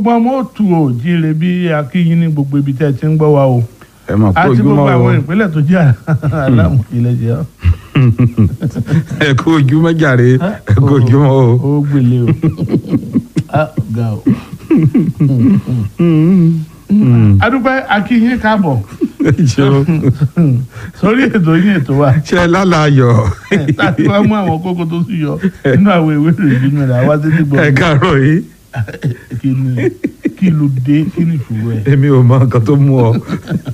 gbogbo ọmọ òtù ò jíire bí akíyín ní gbogbo ibi tẹ́ ẹ ti ń gbọ́ wa o ẹ mọ̀ kó àti ojúmọ́ gbogbo o àwọn ìpínlẹ̀ tó jẹ́ aláàmú ilẹ̀ jẹ́ ọ́. ẹ kó ojúmọ́ jàre ẹ kó ojúmọ́ o. ó gbélé o Ah, ga o. adúpẹ́ akíyín káàbọ̀ Ṣé- sórí ètò yín ètò wa ṣe lálàyọ̀ láti wá mú àwọn kókó tó sì yọ nínú àwọn ìwé ìròyìn rẹ̀ àwa sí ní ẹ gbọ̀ngàn káàárọ̀ yìí kí ni kí ló dé kí ni ìṣòro ẹ̀. èmi ò mọ nǹkan tó mú ọ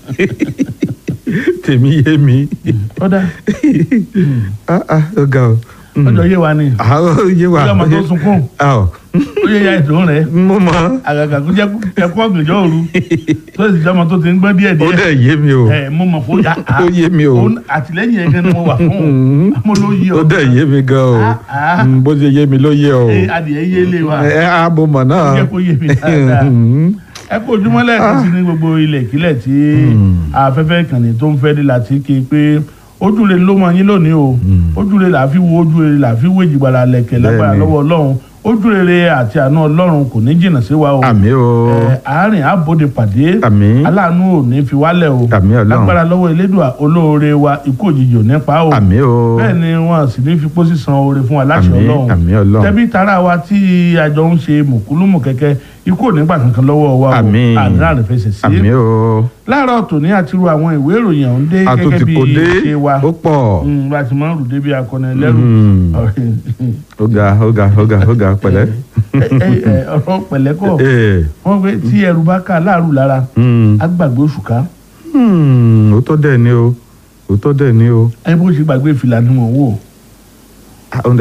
tèmi yé mi ọ̀dà Ah, ah, ó ga o. Mm. ọjọ́ yé wa ni àwọn yé wa ọjọ́ ọmọ tó sunkún ọ ó yẹ ya ètò rẹ̀ mo mọ àgàgà kó jẹ́ ẹ̀kọ́ ọ̀gànjọ́ òru tó sì jẹ́ ọmọ tó ti ń gbọ́n díẹ̀ ó díẹ̀ dẹ̀ yé mi o ẹ̀ mo mọ̀ kó yá ó yé mi o àtìlẹ́yìn ẹ̀gẹ́ ni mo wà fún Mm. un mo ló yé ó ọ dẹ̀ yé mi gan o Ah, ah. Mm, bó ṣe yé mi ló yé o Ẹ, adìẹ yé lé wa ẹ á mo mọ̀ náà jẹ́ kó yé mi dáadáa Mm. ẹ kó ojúmọ́ lẹ́ẹ̀kan sí ní gbogbo ilẹ̀ ìkílẹ̀ tí afẹ́fẹ́ ìkànnì tó ń fẹ́ dé láti ké pé ojúre ló mọ yín lónìí o ojúre là á fi wo ojúre là á fi wé jìgbàlà lẹ̀kẹ̀ lágbára Bẹ́ẹ̀ni. lọ́wọ́ ọlọ́run ojúrere àti àánú ọlọ́run kò ní jìnnà sí wa o àmì o Ẹ, àárín àbòde pàdé àmì aláàánú ò ní fi wálẹ̀ o Àmín Ọlọ́run. lágbára lọ́wọ́ elédùà olóore wa ikú òjijì ò ní pa o àmì o bẹ́ẹ̀ ni wọn sì ní fi pósí san oore fún wa láti àmì ọlọ́run àmì ọlọ́run tẹbí tara wa tí àjọ ń ṣe mùkúlùmù kẹ̀kẹ́ ikú ò ní gbà kankan lọ́wọ́ wa o Àmín. àdúrà rẹ̀ fẹsẹ̀ sí àmì o láàárọ̀ tòní àti ru àwọn ìwé ìròyìn ọ̀hún dé a tún gẹ́gẹ́ ti bí kò dé ṣe wa ó pọ̀ Mm, bá a ti máa ń rù débi akọni ẹlẹ́rù Mm. ó ga ó ga ó ga ó ga pẹ̀lẹ́. Ẹ, ẹ, ẹ, ọ̀rọ̀ pẹ̀lẹ́kọ̀ Ee, wọ́n pé tí ẹrù bá ká láàrú lára mm, á gbàgbé oṣù ká mm, ó tọ́ dẹ̀ ni o ó tọ́ dẹ̀ ni o. ẹ bó ṣe gbàgbé fìlà ni mò ń wò Ah, ó ń dà.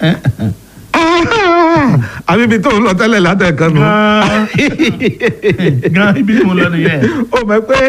àbí ibi tó ń lọ tẹ́lẹ̀ látẹ̀kan nù. gan gan ibi tí mo lọ nìyẹn ó mọ̀ pé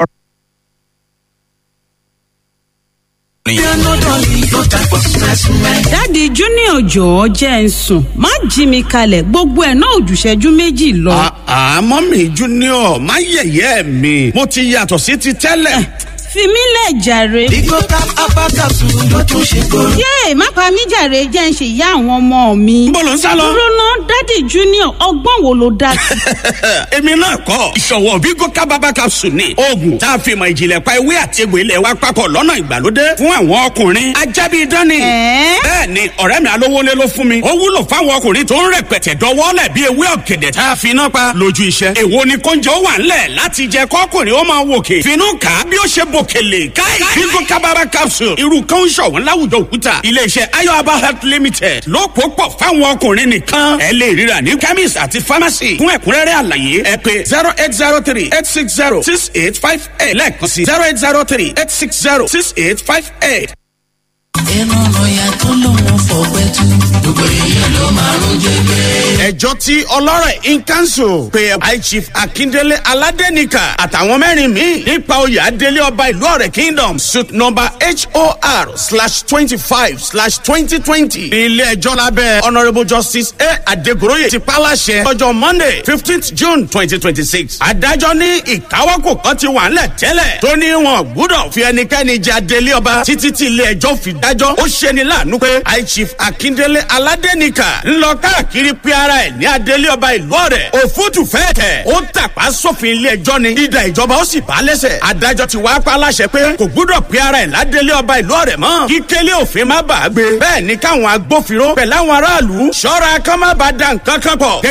dáàdi junior jọ̀ọ́ jẹ́ ń sùn má jí mi kalẹ̀ gbogbo ẹ̀ náà ò jù ìṣẹ́jú méjì lọ. àmọ́ mi junior má yẹ̀yẹ́ mi mo ti yàtọ̀ sí ti tẹ́lẹ̀. fi mí lẹ̀ jàre. Bigo cap abakasu ló tún ṣe kóró. yéè má pa mí jàre jẹ́ ń ṣe ìyá àwọn ọmọ mi. Níbo ló ń sá lọ? dúró ná dáàdi junior ọgbọ́n wo ló dá sí. èmi náà kọ́ ìṣọ̀wọ́ Bigo kábàbà capsule ni oògùn tá a fi mọ̀ ìjìnlẹ̀ pa ewé àti egbò ilẹ̀ wa papọ̀ lọ́nà ìgbàlódé fún àwọn ọkùnrin ajábí dání. Ẹ̀ẹ́? bẹ́ẹ̀ ni ọ̀rẹ́ mi alówólé ló fún mi ó wúlò fáwọn ọkùnrin tó ń rẹpẹtẹ dọwọ́lẹ̀ bí ewé ọ̀gẹ̀dẹ̀ tá a fi iná pa lójú iṣẹ́. èwo ni kóúnjẹ ó wà ńlẹ̀ láti jẹ kọ́kùnrin ó máa wòkè finú kà á bí ó ṣe bòkèlè káì Bigo kábàbà capsule irú kan ń ṣọ̀wọ́n láwùjọ òkúta iléeṣẹ́ ayọ̀aba health limited ló pò pọ̀ fáwọn ọkùnrin nìkan ẹ lè ríra ní chemist àti pharmacy fún ẹ̀kúnrẹ́rẹ́ àlàyé ẹ pé zero eight zero three eight six zero six eight five eight lẹ́ẹ̀kan sí zero eight zero three eight six zero six eight five eight. Ẹnu lọ́ọ̀yà tó lóun fọ̀pẹ́ tú. Gbogbo èèyàn ló máa ń jẹ́gẹ́. ẹjọ́ tí ọlọ́rọ̀ in council pe high chief akindele aládẹ́nìkà àtàwọn mẹ́rin míì nípa oyè adélé ọba ìlú ọ̀rẹ́ kingdom suit number hor slash twenty five slash twenty twenty ilé ẹjọ́ lábẹ́ honourable justice a adegoroye ti pàláṣẹ ọjọ́ monday fifteenth june twenty twenty six adájọ́ ní ìkáwọ́kò kan ti wà ńlẹ̀ tẹ́lẹ̀ tó ní wọn gbúdọ̀ fi ẹnikẹ́ni jẹ adélé ọba títí tí ilé ẹjọ́ fi dájọ́ ó ṣeni láàánú pé high chief akindele aládẹ́nìkà ńlọ káàkiri pé ara ẹ̀ ní adélé ọba ìlú ọ̀rẹ́ òfútù fẹ́ẹ̀ tẹ̀ ó tàpá sófin ilé ẹjọ́ ni ìdá ìjọba ó sì bá lẹ́sẹ̀ adájọ́ ti wá pa láṣẹ pé kò gbúdọ̀ pé ara ẹ̀ ládélé ọba ìlú ọ̀rẹ́ mọ́ kí kélé òfin má bàa gbé bẹ́ẹ̀ ni káwọn agbófinró pẹ̀lú àwọn aráàlú ṣọ́ra kán má bàa da nǹkan kan pọ̀